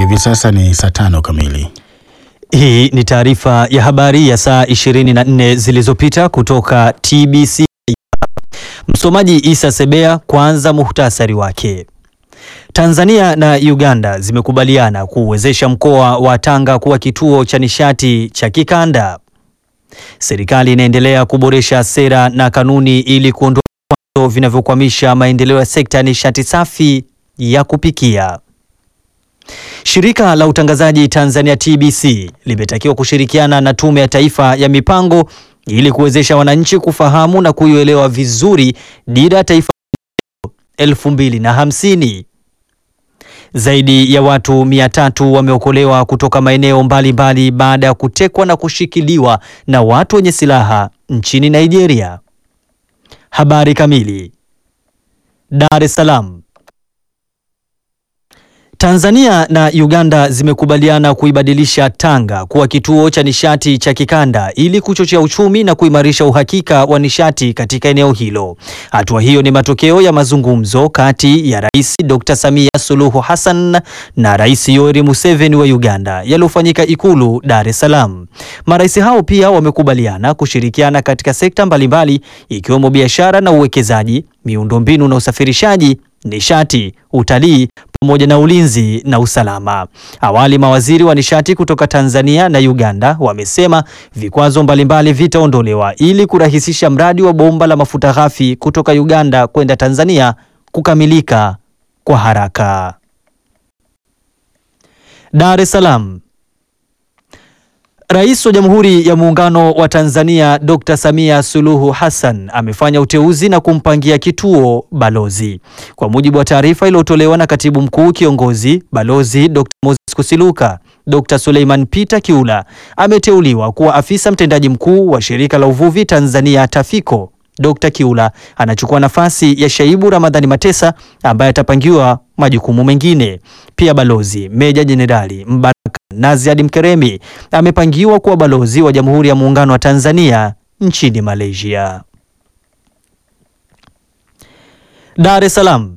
Hivi sasa ni saa tano kamili. Hii ni taarifa ya habari ya saa 24 zilizopita kutoka TBC. Msomaji Isa Sebea. Kwanza muhtasari wake. Tanzania na Uganda zimekubaliana kuuwezesha mkoa wa Tanga kuwa kituo cha nishati cha kikanda. Serikali inaendelea kuboresha sera na kanuni ili kuondoa vikwazo vinavyokwamisha maendeleo ya sekta ya nishati safi ya kupikia. Shirika la utangazaji Tanzania TBC limetakiwa kushirikiana na Tume ya Taifa ya Mipango ili kuwezesha wananchi kufahamu na kuielewa vizuri dira ya taifa elfu mbili na hamsini. Zaidi ya watu mia tatu wameokolewa kutoka maeneo mbalimbali baada ya kutekwa na kushikiliwa na watu wenye silaha nchini Nigeria. Habari kamili. Dar es Salaam. Tanzania na Uganda zimekubaliana kuibadilisha Tanga kuwa kituo cha nishati cha kikanda ili kuchochea uchumi na kuimarisha uhakika wa nishati katika eneo hilo. Hatua hiyo ni matokeo ya mazungumzo kati ya Rais Dr. Samia Suluhu Hassan na Rais Yoweri Museveni wa Uganda yaliyofanyika Ikulu Dar es Salaam. Marais hao pia wamekubaliana kushirikiana katika sekta mbalimbali ikiwemo biashara na uwekezaji, miundombinu na usafirishaji, nishati, utalii pamoja na ulinzi na usalama. Awali mawaziri wa nishati kutoka Tanzania na Uganda wamesema vikwazo mbalimbali vitaondolewa ili kurahisisha mradi wa bomba la mafuta ghafi kutoka Uganda kwenda Tanzania kukamilika kwa haraka. Dar es Salaam. Rais wa Jamhuri ya Muungano wa Tanzania Dr. Samia Suluhu Hassan amefanya uteuzi na kumpangia kituo balozi. Kwa mujibu wa taarifa iliyotolewa na Katibu Mkuu Kiongozi Balozi Dr. Moses Kusiluka, Dr. Suleiman Peter Kiula ameteuliwa kuwa afisa mtendaji mkuu wa Shirika la Uvuvi Tanzania Tafiko. Dr. Kiula anachukua nafasi ya Shaibu Ramadhani Matesa ambaye atapangiwa majukumu mengine. Pia Balozi Meja Jenerali Mbaraka Naziad Mkeremi amepangiwa kuwa balozi wa Jamhuri ya Muungano wa Tanzania nchini Malaysia. Dar es Salaam.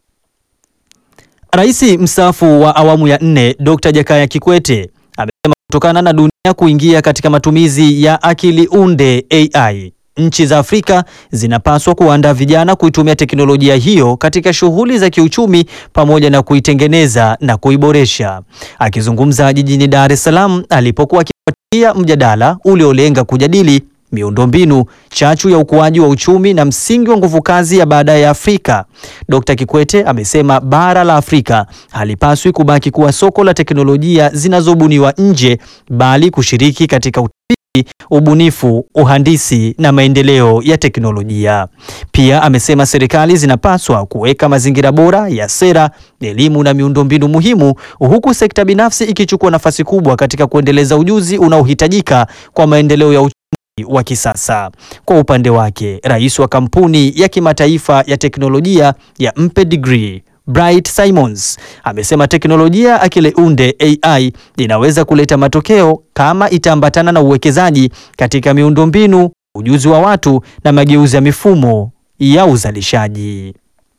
Rais mstaafu wa awamu ya nne Dr. Jakaya Kikwete amesema kutokana na dunia kuingia katika matumizi ya akili unde AI nchi za Afrika zinapaswa kuandaa vijana kuitumia teknolojia hiyo katika shughuli za kiuchumi pamoja na kuitengeneza na kuiboresha. Akizungumza jijini Dar es Salaam alipokuwa akifuatilia mjadala uliolenga kujadili miundombinu, chachu ya ukuaji wa uchumi na msingi wa nguvu kazi ya baadaye ya Afrika, Dr. Kikwete amesema bara la Afrika halipaswi kubaki kuwa soko la teknolojia zinazobuniwa nje bali kushiriki katika ubunifu, uhandisi na maendeleo ya teknolojia. Pia amesema serikali zinapaswa kuweka mazingira bora ya sera, elimu na miundombinu muhimu, huku sekta binafsi ikichukua nafasi kubwa katika kuendeleza ujuzi unaohitajika kwa maendeleo ya uchumi wa kisasa. Kwa upande wake, rais wa kampuni ya kimataifa ya teknolojia ya Mpe Degree Bright Simons amesema teknolojia akili unde AI inaweza kuleta matokeo kama itaambatana na uwekezaji katika miundombinu, ujuzi wa watu na mageuzi ya mifumo ya uzalishaji.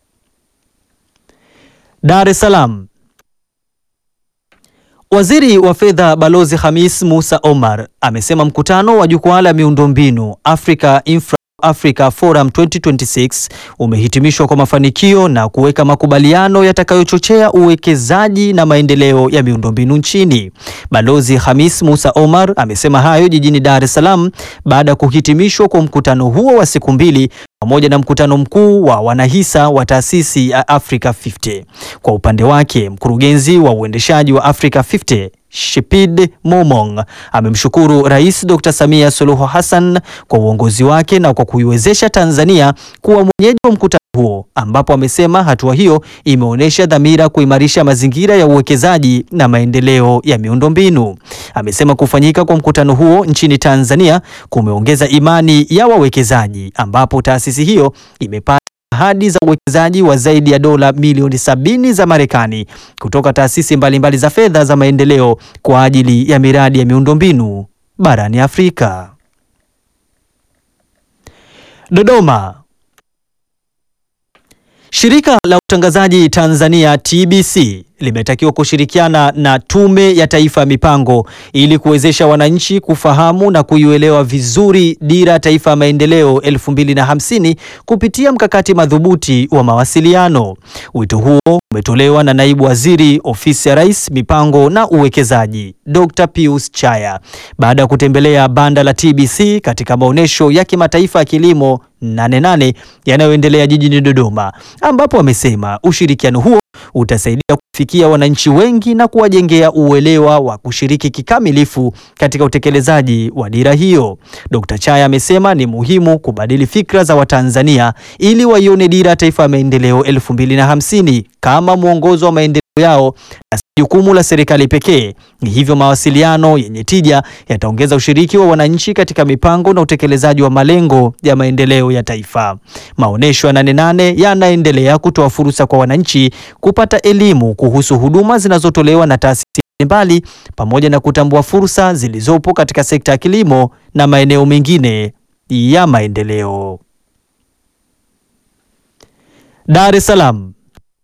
Dar es Salaam. Waziri wa Fedha Balozi Hamis Musa Omar amesema mkutano wa jukwaa la miundombinu Africa Infra Africa Forum 2026 umehitimishwa kwa mafanikio na kuweka makubaliano yatakayochochea uwekezaji na maendeleo ya miundombinu nchini. Balozi Hamis Musa Omar amesema hayo jijini Dar es Salaam baada ya kuhitimishwa kwa mkutano huo wa siku mbili pamoja na mkutano mkuu wa wanahisa wa taasisi ya Africa 50. Kwa upande wake, mkurugenzi wa uendeshaji wa Africa 50 Shipid Momong amemshukuru Rais Dr. Samia Suluhu Hassan kwa uongozi wake na kwa kuiwezesha Tanzania kuwa mwenyeji wa mkutano huo ambapo amesema hatua hiyo imeonyesha dhamira kuimarisha mazingira ya uwekezaji na maendeleo ya miundombinu. Amesema kufanyika kwa mkutano huo nchini Tanzania kumeongeza imani ya wawekezaji ambapo taasisi hiyo imepata ahadi za uwekezaji wa zaidi ya dola milioni sabini za Marekani kutoka taasisi mbalimbali za fedha za maendeleo kwa ajili ya miradi ya miundombinu barani Afrika. Dodoma. Shirika la utangazaji Tanzania TBC limetakiwa kushirikiana na Tume ya Taifa ya Mipango ili kuwezesha wananchi kufahamu na kuielewa vizuri Dira ya Taifa ya Maendeleo 2050 kupitia mkakati madhubuti wa mawasiliano. Wito huo umetolewa na Naibu Waziri Ofisi ya Rais, Mipango na Uwekezaji, Dr. Pius Chaya baada ya kutembelea banda la TBC katika maonyesho ya kimataifa ya kilimo 88 yanayoendelea jijini Dodoma, ambapo wamesema ushirikiano huo utasaidia kufikia wananchi wengi na kuwajengea uelewa wa kushiriki kikamilifu katika utekelezaji wa dira hiyo. Dr. Chaya amesema ni muhimu kubadili fikra za Watanzania ili waione dira ya taifa ya maendeleo 2050 kama mwongozo wa maendeleo yao na si jukumu la serikali pekee. Hivyo mawasiliano yenye tija yataongeza ushiriki wa wananchi katika mipango na utekelezaji wa malengo ya maendeleo ya taifa. Maonesho ya Nane Nane yanaendelea kutoa fursa kwa wananchi kupata elimu kuhusu huduma zinazotolewa na taasisi mbalimbali pamoja na kutambua fursa zilizopo katika sekta ya kilimo na maeneo mengine ya maendeleo. Dar es Salaam.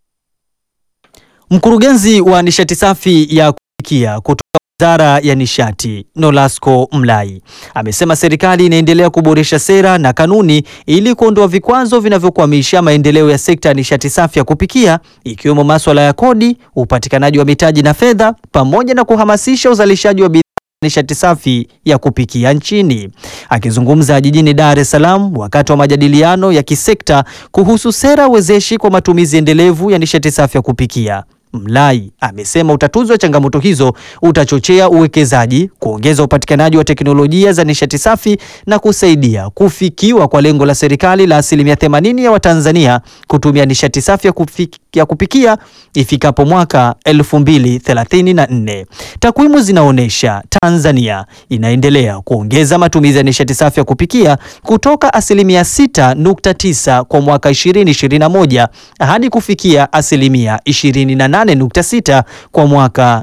Mkurugenzi wa nishati safi ya kupikia kutoka Wizara ya Nishati Nolasco Mlai amesema serikali inaendelea kuboresha sera na kanuni ili kuondoa vikwazo vinavyokwamisha maendeleo ya sekta ya nishati safi ya kupikia ikiwemo masuala ya kodi, upatikanaji wa mitaji na fedha pamoja na kuhamasisha uzalishaji wa bidhaa nishati safi ya kupikia nchini. Akizungumza jijini Dar es Salaam wakati wa majadiliano ya kisekta kuhusu sera wezeshi kwa matumizi endelevu ya nishati safi ya kupikia, Mlai amesema utatuzi wa changamoto hizo utachochea uwekezaji, kuongeza upatikanaji wa teknolojia za nishati safi na kusaidia kufikiwa kwa lengo la serikali la asilimia 80 ya Watanzania kutumia nishati safi ya kufikia ya kupikia ifikapo mwaka 2034. Takwimu zinaonyesha Tanzania inaendelea kuongeza matumizi ya nishati safi ya kupikia kutoka asilimia 6.9 kwa mwaka 2021 hadi kufikia asilimia 28.6 kwa mwaka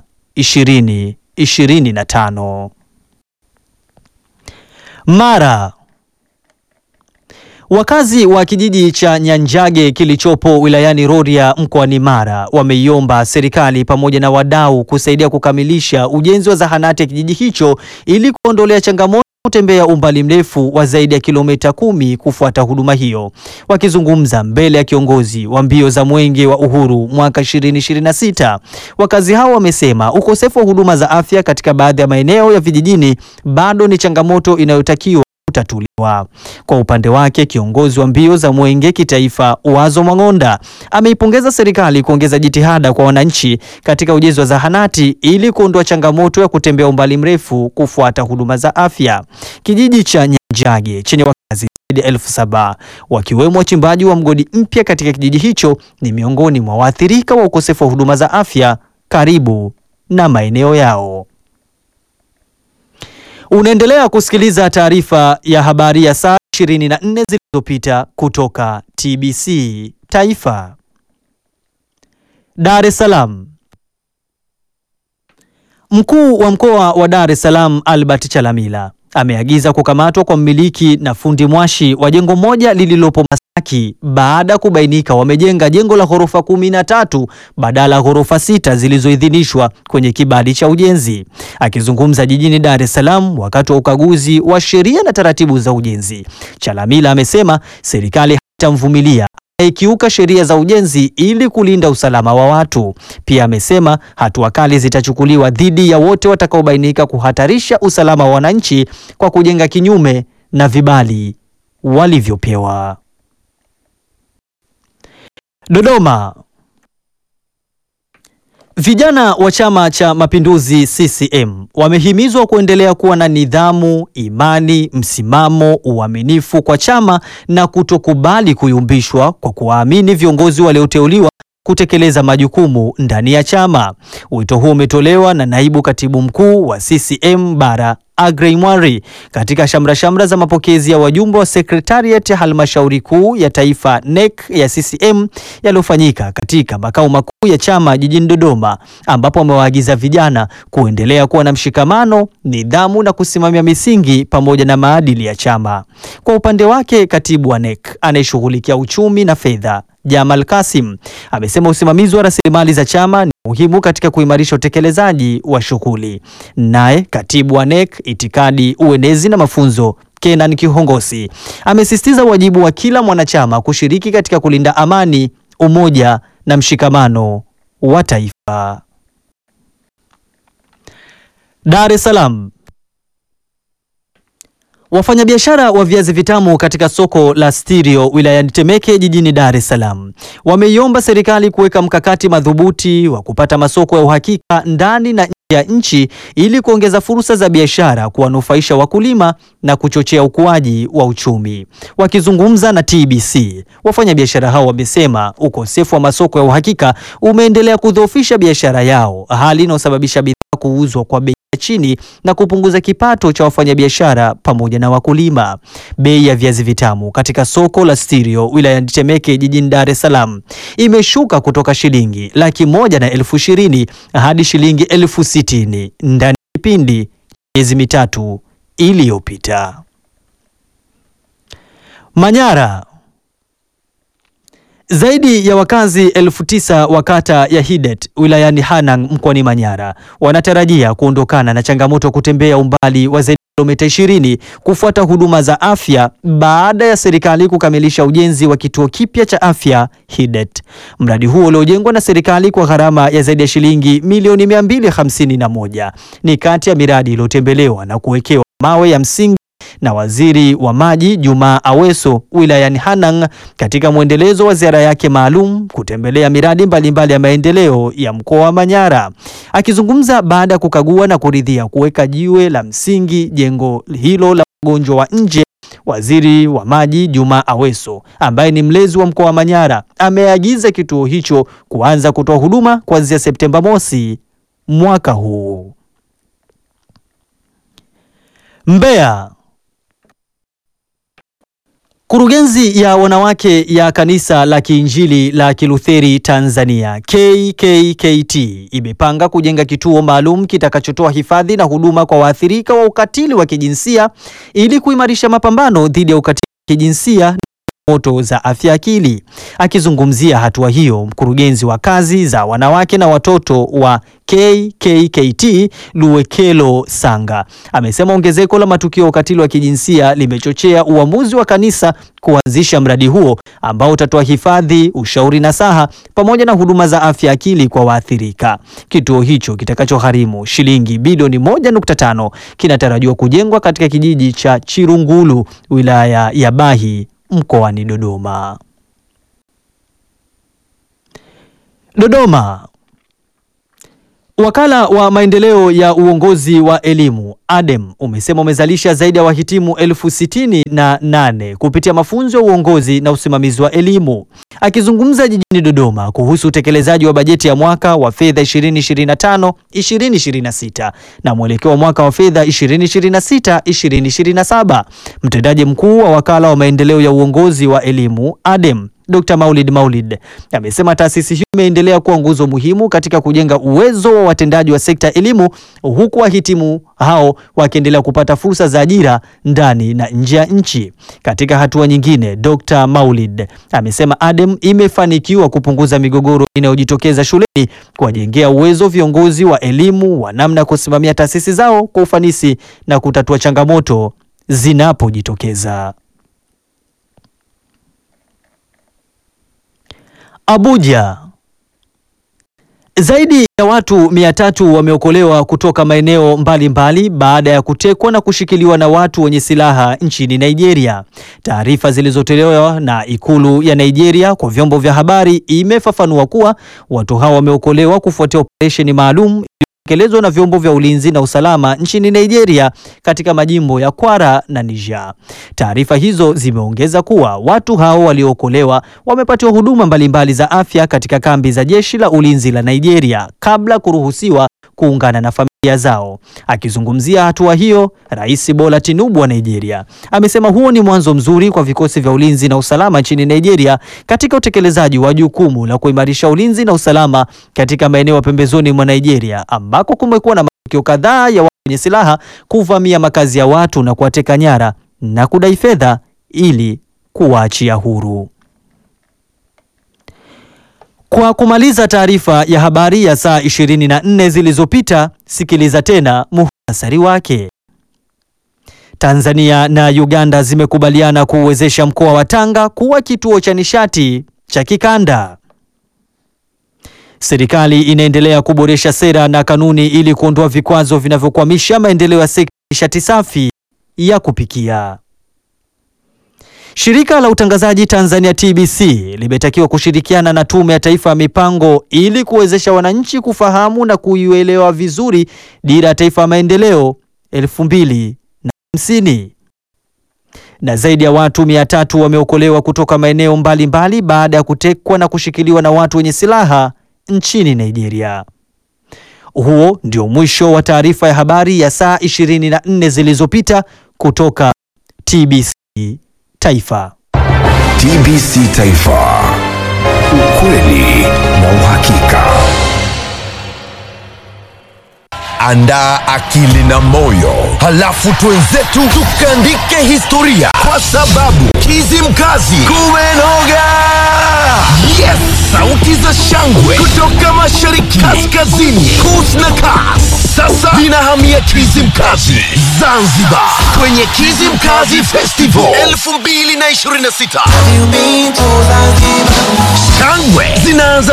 2025. Mara Wakazi wa kijiji cha Nyanjage kilichopo wilayani Rorya mkoani Mara wameiomba serikali pamoja na wadau kusaidia kukamilisha ujenzi wa zahanati ya kijiji hicho ili kuondolea changamoto kutembea umbali mrefu wa zaidi ya kilomita kumi kufuata huduma hiyo. Wakizungumza mbele ya kiongozi wa mbio za Mwenge wa Uhuru mwaka 2026, wakazi hao wamesema ukosefu wa huduma za afya katika baadhi ya maeneo ya vijijini bado ni changamoto inayotakiwa kutatuliwa. Kwa upande wake, kiongozi wa mbio za Mwenge kitaifa Wazo Mwang'onda ameipongeza serikali kuongeza jitihada kwa wananchi katika ujenzi wa zahanati ili kuondoa changamoto ya kutembea umbali mrefu kufuata huduma za afya. Kijiji cha Nyanjage chenye wakazi zaidi ya elfu saba wakiwemo wachimbaji wa mgodi mpya katika kijiji hicho ni miongoni mwa waathirika wa ukosefu wa huduma za afya karibu na maeneo yao. Unaendelea kusikiliza taarifa ya habari ya saa 24 zilizopita kutoka TBC Taifa. Dar es Salaam. Mkuu wa mkoa wa Dar es Salaam Albert Chalamila ameagiza kukamatwa kwa mmiliki na fundi mwashi wa jengo moja lililopo Masaki baada ya kubainika wamejenga jengo la ghorofa kumi na tatu badala ya ghorofa sita zilizoidhinishwa kwenye kibali cha ujenzi. Akizungumza jijini Dar es Salaam wakati wa ukaguzi wa sheria na taratibu za ujenzi, Chalamila amesema serikali haitamvumilia ikiuka sheria za ujenzi ili kulinda usalama wa watu. Pia amesema hatua kali zitachukuliwa dhidi ya wote watakaobainika kuhatarisha usalama wa wananchi kwa kujenga kinyume na vibali walivyopewa. Dodoma. Vijana wa Chama cha Mapinduzi CCM wamehimizwa kuendelea kuwa na nidhamu, imani, msimamo, uaminifu kwa chama na kutokubali kuyumbishwa kwa kuwaamini viongozi walioteuliwa kutekeleza majukumu ndani ya chama. Wito huo umetolewa na naibu katibu mkuu wa CCM Bara Agrey Mwari katika shamra shamra za mapokezi ya wajumbe wa sekretariat ya halmashauri kuu ya taifa NEC ya CCM yaliyofanyika katika makao makuu ya chama jijini Dodoma, ambapo amewaagiza vijana kuendelea kuwa na mshikamano, nidhamu na kusimamia misingi pamoja na maadili ya chama. Kwa upande wake, katibu wa NEC anayeshughulikia uchumi na fedha Jamal Kasim amesema usimamizi wa rasilimali za chama ni muhimu katika kuimarisha utekelezaji wa shughuli. Naye katibu wa NEC itikadi, uenezi na mafunzo Kenan Kihongosi amesisitiza wajibu wa kila mwanachama kushiriki katika kulinda amani, umoja na mshikamano wa taifa. Dar es Salaam. Wafanyabiashara wa viazi vitamu katika soko la Stirio wilayani Temeke jijini Dar es Salaam wameiomba serikali kuweka mkakati madhubuti wa kupata masoko ya uhakika ndani na nje ya nchi ili kuongeza fursa za biashara, kuwanufaisha wakulima na kuchochea ukuaji wa uchumi. Wakizungumza na TBC, wafanyabiashara hao wamesema ukosefu wa masoko ya uhakika umeendelea kudhoofisha biashara yao, hali inayosababisha bidhaa kuuzwa kwa bei chini na kupunguza kipato cha wafanyabiashara pamoja na wakulima. Bei ya viazi vitamu katika soko la Stirio wilayani Temeke jijini Dar es Salaam imeshuka kutoka shilingi laki moja na elfu ishirini hadi shilingi elfu sitini ndani ya kipindi miezi mitatu iliyopita. Manyara zaidi ya wakazi elfu tisa wa kata ya Hidet wilayani Hanang mkoani Manyara wanatarajia kuondokana na changamoto ya kutembea umbali wa zaidi ya kilomita 20 kufuata huduma za afya baada ya serikali kukamilisha ujenzi wa kituo kipya cha afya Hidet. Mradi huo uliojengwa na serikali kwa gharama ya zaidi ya shilingi milioni 251 ni kati ya miradi iliyotembelewa na kuwekewa mawe ya msingi na waziri wa maji Juma Aweso wilayani Hanang katika mwendelezo wa ziara yake maalum kutembelea miradi mbalimbali mbali ya maendeleo ya mkoa wa Manyara. Akizungumza baada ya kukagua na kuridhia kuweka jiwe la msingi jengo hilo la wagonjwa wa nje, waziri wa maji Juma Aweso ambaye ni mlezi wa mkoa wa Manyara ameagiza kituo hicho kuanza kutoa huduma kuanzia Septemba mosi mwaka huu. Mbeya. Kurugenzi ya wanawake ya Kanisa la Kiinjili la Kilutheri Tanzania KKKT imepanga kujenga kituo maalum kitakachotoa hifadhi na huduma kwa waathirika wa ukatili wa kijinsia ili kuimarisha mapambano dhidi ya ukatili wa kijinsia na moto za afya akili. Akizungumzia hatua hiyo, mkurugenzi wa kazi za wanawake na watoto wa KKKT Luwekelo Sanga amesema ongezeko la matukio ya ukatili wa kijinsia limechochea uamuzi wa kanisa kuanzisha mradi huo ambao utatoa hifadhi, ushauri nasaha pamoja na huduma za afya akili kwa waathirika. Kituo hicho kitakachogharimu shilingi bilioni 1.5 kinatarajiwa kujengwa katika kijiji cha Chirungulu, wilaya ya Bahi, mkoani Dodoma. Dodoma. Wakala wa maendeleo ya uongozi wa elimu ADEM umesema umezalisha zaidi ya wahitimu elfu sitini na nane kupitia mafunzo ya uongozi na usimamizi wa elimu. Akizungumza jijini Dodoma kuhusu utekelezaji wa bajeti ya mwaka wa fedha 2025 2026 na mwelekeo wa mwaka wa fedha 2026 2027, mtendaji mkuu wa wakala wa maendeleo ya uongozi wa elimu ADEM Dr. Maulid Maulid amesema taasisi hiyo imeendelea kuwa nguzo muhimu katika kujenga uwezo wa watendaji wa sekta ya elimu huku wahitimu hao wakiendelea kupata fursa za ajira ndani na nje ya nchi. Katika hatua nyingine, Dr. Maulid amesema ADEM imefanikiwa kupunguza migogoro inayojitokeza shuleni, kuwajengea uwezo viongozi wa elimu wa namna ya kusimamia taasisi zao kwa ufanisi na kutatua changamoto zinapojitokeza. Abuja. Zaidi ya watu mia tatu wameokolewa kutoka maeneo mbalimbali baada ya kutekwa na kushikiliwa na watu wenye silaha nchini Nigeria. Taarifa zilizotolewa na ikulu ya Nigeria kwa vyombo vya habari imefafanua kuwa watu hao wameokolewa kufuatia operesheni maalum iliyotekelezwa na vyombo vya ulinzi na usalama nchini Nigeria katika majimbo ya Kwara na Niger. Taarifa hizo zimeongeza kuwa watu hao waliookolewa wamepatiwa huduma mbalimbali za afya katika kambi za jeshi la ulinzi la Nigeria kabla kuruhusiwa kuungana na familia zao. Akizungumzia hatua hiyo, Rais Bola Tinubu wa Nigeria amesema huo ni mwanzo mzuri kwa vikosi vya ulinzi na usalama nchini Nigeria katika utekelezaji wa jukumu la kuimarisha ulinzi na usalama katika maeneo ya pembezoni mwa Nigeria ambako kumekuwa na matukio kadhaa ya watu wenye silaha kuvamia makazi ya watu na kuwateka nyara na kudai fedha ili kuwaachia huru. Kwa kumaliza taarifa ya habari ya saa 24 zilizopita, sikiliza tena muhtasari wake. Tanzania na Uganda zimekubaliana kuuwezesha mkoa wa Tanga kuwa kituo cha nishati cha kikanda. Serikali inaendelea kuboresha sera na kanuni ili kuondoa vikwazo vinavyokwamisha maendeleo ya sekta ya nishati safi ya kupikia. Shirika la utangazaji Tanzania TBC limetakiwa kushirikiana na Tume ya Taifa ya Mipango ili kuwezesha wananchi kufahamu na kuielewa vizuri Dira ya Taifa ya Maendeleo elfu mbili na hamsini. Na zaidi ya watu mia tatu wameokolewa kutoka maeneo mbalimbali baada ya kutekwa na kushikiliwa na watu wenye silaha nchini Nigeria. Huo ndio mwisho wa taarifa ya habari ya saa 24 zilizopita kutoka TBC Taifa. TBC Taifa. Ukweli na uhakika. Andaa akili na moyo, halafu twenzetu tukaandike historia, kwa sababu Kizimkazi kumenoga. Yes, sauti za shangwe kutoka mashariki, kaskazini, kus na kas sasa zinahamia Kizimkazi Zanzibar, kwenye Kizimkazi Festival 2026 shangwe zinaanza